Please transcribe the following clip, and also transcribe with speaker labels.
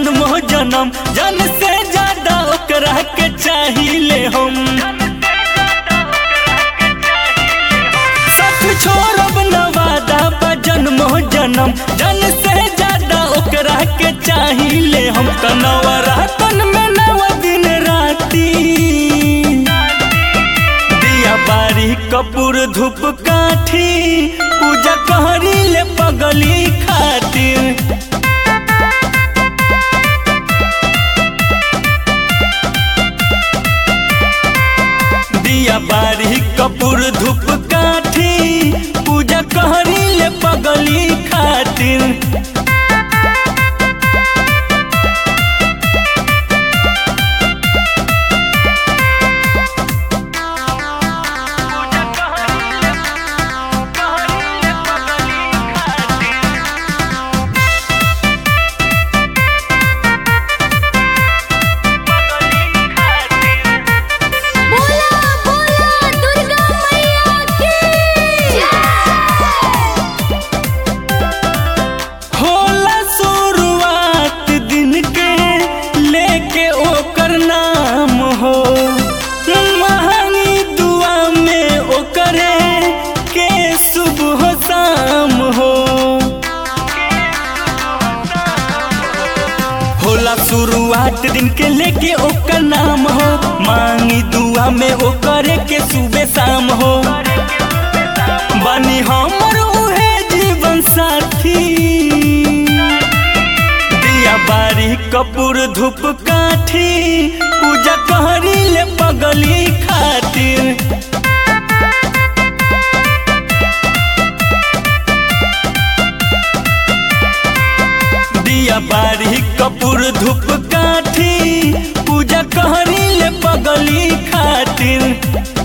Speaker 1: जन्मो जन्म जन से ज्यादा ओकरा के चाहिए हम सच छोड़ब न वादा बा जन्मो जन्म जन से ज्यादा ओकरा के चाहिए हम कनवा रातन में नव दिन राती दिया बारी कपूर धूप काठी पूजा कहरी ले पगली खातिर दिया बारी कपूर धूप काठी पूजा कहरी ले पगली खातिर
Speaker 2: बोला बोला दुर्गा मैया की
Speaker 1: होला शुरुआत दिन के लेके ओकर नाम हो महंगी दुआ में ओकरे के सुबह शाम हो होला शुरुआत दिन के लेके ओकर नाम हो मांगी दुआ में ओकरे के सुबह शाम हो बनी हमर उहे जीवन साथी दिया बारी कपूर धूप काठी पूजा कहरी ले पगली खातिर दिया बारी कपूर धूप काठी पूजा कहरी ले पगली खातिर